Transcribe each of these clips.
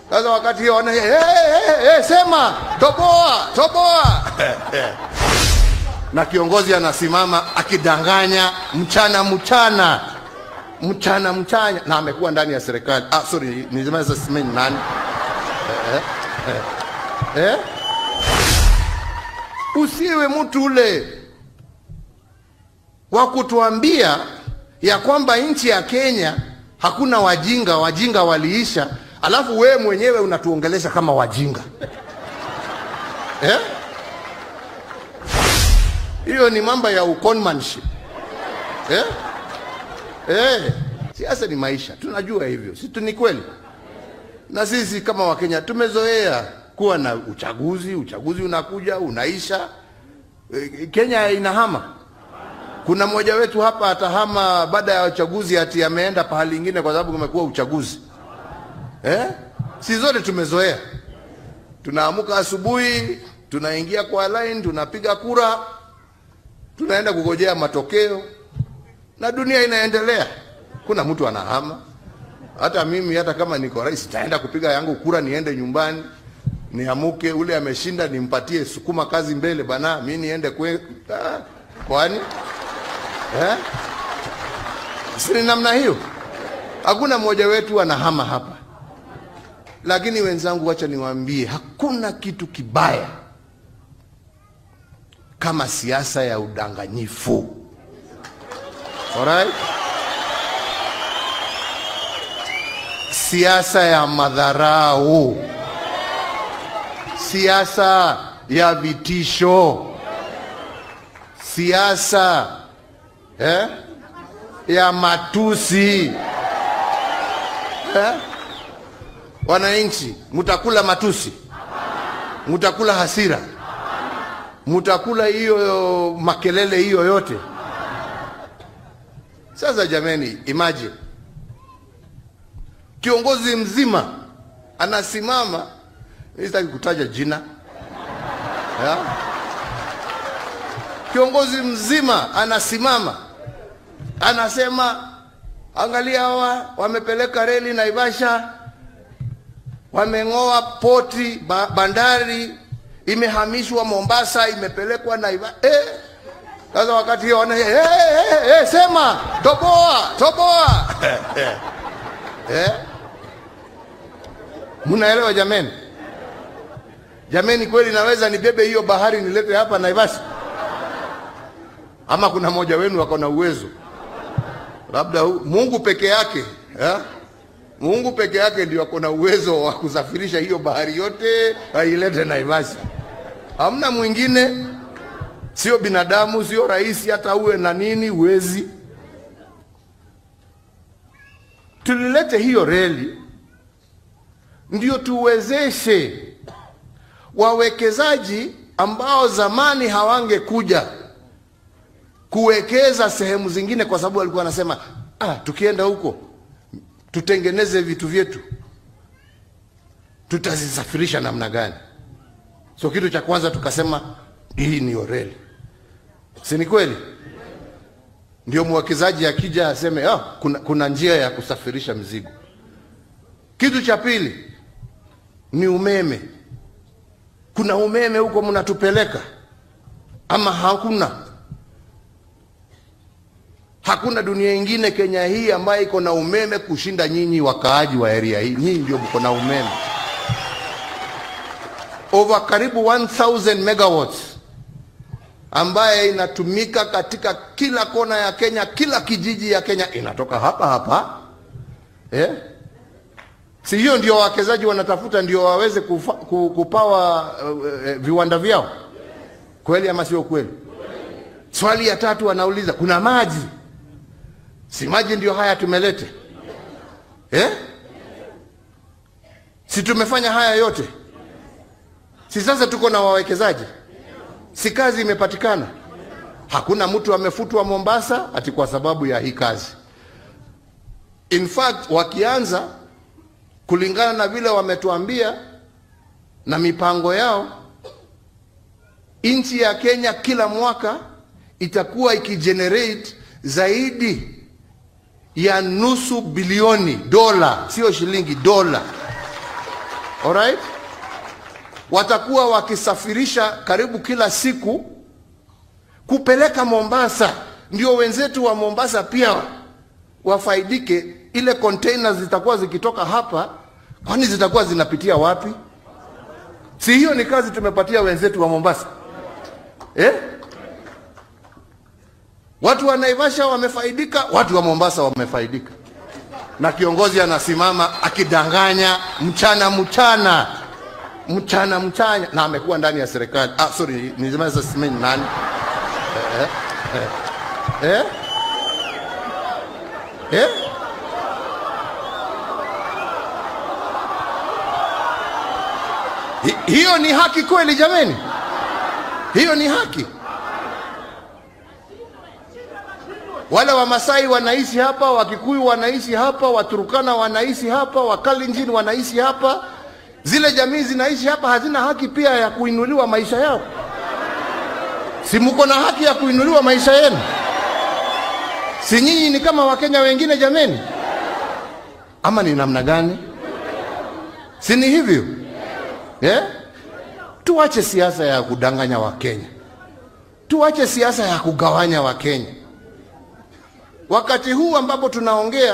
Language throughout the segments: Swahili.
Sasa wakati hiyo wana hey, hey, hey, sema toboa toboa na kiongozi anasimama akidanganya mchana mchana mchana mchana, na amekuwa ndani ya serikali. Ah, sorry, nisema sasa simeni nani eh, eh, eh? Usiwe mtu ule wa kutuambia ya kwamba nchi ya Kenya hakuna wajinga, wajinga waliisha, alafu wewe mwenyewe unatuongelesha kama wajinga eh? Hiyo ni mambo ya uconmanship eh? Eh, siasa ni maisha, tunajua hivyo, si tu ni kweli? Na sisi kama Wakenya tumezoea kuwa na uchaguzi, uchaguzi unakuja unaisha, eh, Kenya inahama. Kuna mmoja wetu hapa atahama baada ya uchaguzi ati ameenda pahali ingine kwa sababu kumekuwa uchaguzi eh? Si zote tumezoea, tunaamuka asubuhi, tunaingia kwa line, tunapiga kura, tunaenda kugojea matokeo na dunia inaendelea. Kuna mtu anahama. Hata mimi hata kama niko rais, taenda kupiga yangu kura, niende nyumbani, niamuke, ule ameshinda nimpatie sukuma kazi mbele bana, mi niende kwe ah, kwani eh? Si ni namna hiyo? Hakuna mmoja wetu anahama hapa, lakini wenzangu, wacha niwaambie, hakuna kitu kibaya kama siasa ya udanganyifu. Alright? Siasa ya madharau, siasa ya vitisho, siasa eh, ya matusi eh? Wananchi, mtakula matusi, mtakula hasira, mtakula hiyo makelele hiyo yote. Sasa jameni, imagine kiongozi mzima anasimama, mimi sitaki kutaja jina ya? Kiongozi mzima anasimama anasema, angalia hawa wamepeleka reli Naivasha, wameng'oa poti ba, bandari imehamishwa Mombasa, imepelekwa Naivasha eh. Sasa wakati hiyo wana hey, hey, hey, sema toboa toboa eh? Mnaelewa jameni? Jameni, kweli naweza nibebe hiyo bahari nilete hapa Naivasha? Ama kuna mmoja wenu wako na uwezo? Labda hu- Mungu peke yake eh? Mungu peke yake ndio ako na uwezo wa kusafirisha hiyo bahari yote ailete Naivasha. Hamna mwingine sio binadamu, sio rais, hata uwe na nini uwezi. Tulilete hiyo reli ndio tuwezeshe wawekezaji ambao zamani hawangekuja kuwekeza sehemu zingine, kwa sababu walikuwa wanasema ah, tukienda huko tutengeneze vitu vyetu, tutazisafirisha namna gani? So kitu cha kwanza tukasema hii ni reli, si ni kweli? Ndio mwekezaji akija aseme ah, kuna, kuna njia ya kusafirisha mzigo. Kitu cha pili ni umeme. Kuna umeme huko mnatupeleka ama hakuna? Hakuna dunia ingine Kenya hii ambayo iko na umeme kushinda nyinyi wakaaji wa area hii. Nyinyi ndio mko na umeme over karibu 1000 megawatts ambaye inatumika katika kila kona ya Kenya, kila kijiji ya Kenya inatoka hapa hapa eh? Si hiyo ndio wawekezaji wanatafuta, ndio waweze kufa, ku- kupawa uh, uh, viwanda vyao, kweli ama sio kweli? Swali ya tatu wanauliza kuna maji, si maji ndio haya tumelete eh? Si tumefanya haya yote, si sasa tuko na wawekezaji, si kazi imepatikana? Hakuna mtu amefutwa Mombasa ati kwa sababu ya hii kazi. In fact wakianza kulingana na vile wametuambia na mipango yao, nchi ya Kenya kila mwaka itakuwa ikigenerate zaidi ya nusu bilioni dola, sio shilingi, dola Alright? Watakuwa wakisafirisha karibu kila siku kupeleka Mombasa, ndio wenzetu wa Mombasa pia wafaidike. Ile container zitakuwa zikitoka hapa, kwani zitakuwa zinapitia wapi? Si hiyo ni kazi tumepatia wenzetu wa Mombasa eh? Watu wa Naivasha wamefaidika, watu wa Mombasa wamefaidika, na kiongozi anasimama akidanganya mchana mchana mchana mchana, na amekuwa ndani ya serikali. Ah, sorry, nisema sasa simeni nani eh, eh, eh, eh? Hi- hiyo ni haki kweli jameni? Hiyo ni haki? Wale Wamasai wanaishi hapa, Wakikuyu wanaishi hapa, Waturukana wanaishi hapa, Wakalenjin wanaishi hapa. Zile jamii zinaishi hapa, hazina haki pia ya kuinuliwa maisha yao? Si mko na haki ya kuinuliwa maisha yenu? Si nyinyi ni kama Wakenya wengine jameni? Ama ni namna gani? Si ni hivyo eh? Tuache siasa ya kudanganya Wakenya, tuache siasa ya kugawanya Wakenya. Wakati huu ambapo tunaongea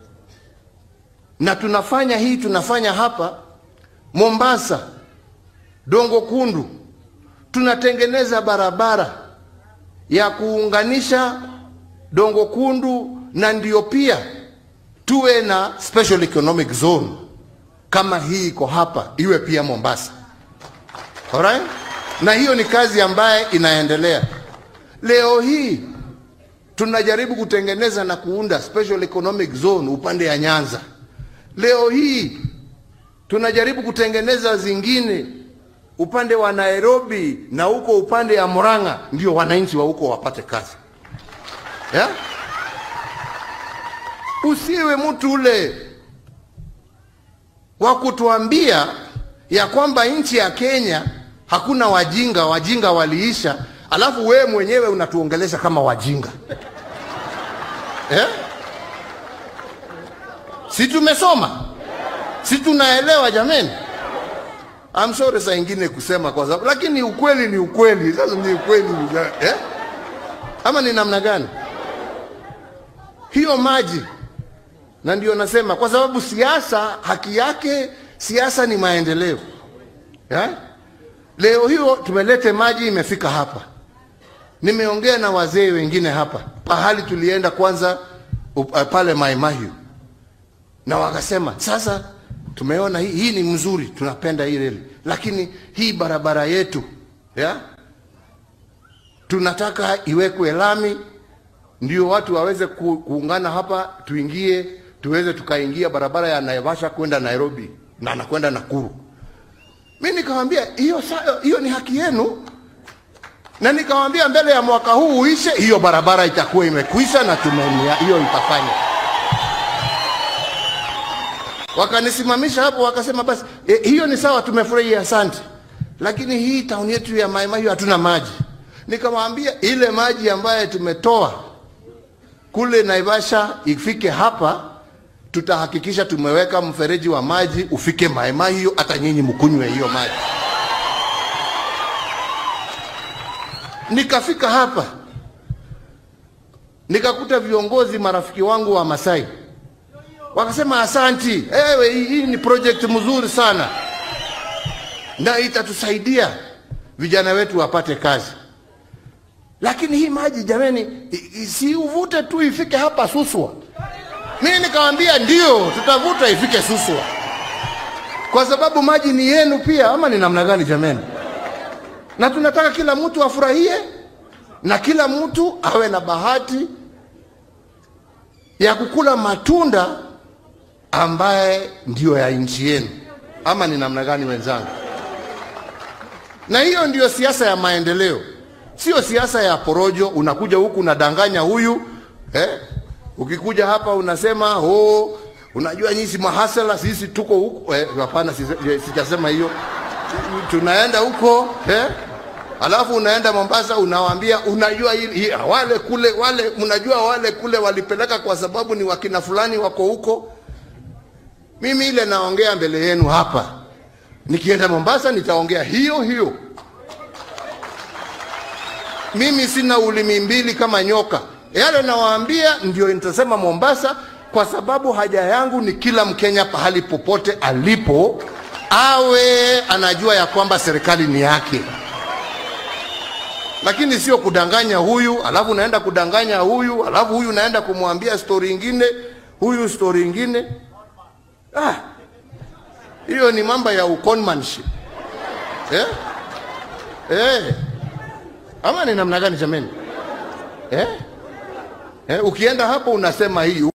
na tunafanya hii tunafanya hapa Mombasa, Dongo Kundu, tunatengeneza barabara ya kuunganisha Dongo Kundu na ndio pia tuwe na special economic zone kama hii iko hapa, iwe pia Mombasa. Alright? Na hiyo ni kazi ambaye inaendelea leo hii tunajaribu kutengeneza na kuunda special economic zone upande ya Nyanza. Leo hii tunajaribu kutengeneza zingine upande wa Nairobi na huko upande ya Murang'a, ndio wananchi wa huko wapate kazi yeah? Usiwe mtu ule wa kutuambia ya kwamba nchi ya Kenya hakuna wajinga, wajinga waliisha, alafu wewe mwenyewe unatuongelesha kama wajinga eh? Si tumesoma, si tunaelewa jameni? I'm sorry saa ingine kusema kwa sababu, lakini ukweli ni ukweli. Sasa ni ukweli eh? Ama ni namna gani hiyo maji? Na ndio nasema kwa sababu siasa haki yake, siasa ni maendeleo eh? Leo hiyo tumelete maji imefika hapa. Nimeongea na wazee wengine hapa pahali tulienda kwanza up, uh, pale Mai Mahiu, na wakasema sasa tumeona hii, hii ni mzuri, tunapenda hii reli, lakini hii barabara yetu ya tunataka iwekwe lami ndio watu waweze ku, kuungana hapa, tuingie tuweze tukaingia barabara ya Naivasha kwenda Nairobi na nakwenda Nakuru. Mi nikamwambia hiyo sa- hiyo ni haki yenu, na nikamwambia mbele ya mwaka huu uishe, hiyo barabara itakuwa imekwisha na tumenia hiyo itafanya. Wakanisimamisha hapo wakasema, basi e, hiyo ni sawa, tumefurahi, asante, lakini hii tauni yetu ya Mai Mahiu hatuna maji. Nikamwambia ile maji ambayo tumetoa kule Naivasha ifike hapa, tutahakikisha tumeweka mfereji wa maji ufike Mai Mahiu, hata nyinyi mkunywe hiyo maji. Nikafika hapa nikakuta viongozi marafiki wangu wa Masai wakasema, asanti, ewe, hii hii ni project mzuri sana na itatusaidia vijana wetu wapate kazi lakini hii maji jameni, i- i- si uvute tu ifike hapa Suswa. Mimi nikamwambia ndio, tutavuta ifike Suswa kwa sababu maji ni yenu pia, ama ni namna gani jameni? Na tunataka kila mtu afurahie na kila mtu awe na bahati ya kukula matunda ambaye ndiyo ya nchi yenu, ama ni namna gani wenzangu? Na hiyo ndiyo siasa ya maendeleo, sio siasa ya porojo. Unakuja huku unadanganya huyu eh? Ukikuja hapa unasema oh, unajua nyinyi si mahasala, sisi tuko huku eh, hapana, sise- sijasema hiyo. Tunaenda huko eh? Alafu unaenda Mombasa unawaambia unajua hili, hii, wale kule wale mnajua wale kule walipeleka kwa sababu ni wakina fulani wako huko. Mimi ile naongea mbele yenu hapa Nikienda Mombasa nitaongea hiyo hiyo. Mimi sina ulimi mbili kama nyoka. Yale nawaambia ndio nitasema Mombasa, kwa sababu haja yangu ni kila Mkenya pahali popote alipo awe anajua ya kwamba serikali ni yake, lakini sio kudanganya huyu alafu naenda kudanganya huyu alafu huyu naenda kumwambia stori ingine, huyu stori ingine. Ah, hiyo ni mambo ya uconmanship eh? Eh. Ama ni namna gani jameni? Eh? Eh, ukienda hapo unasema hii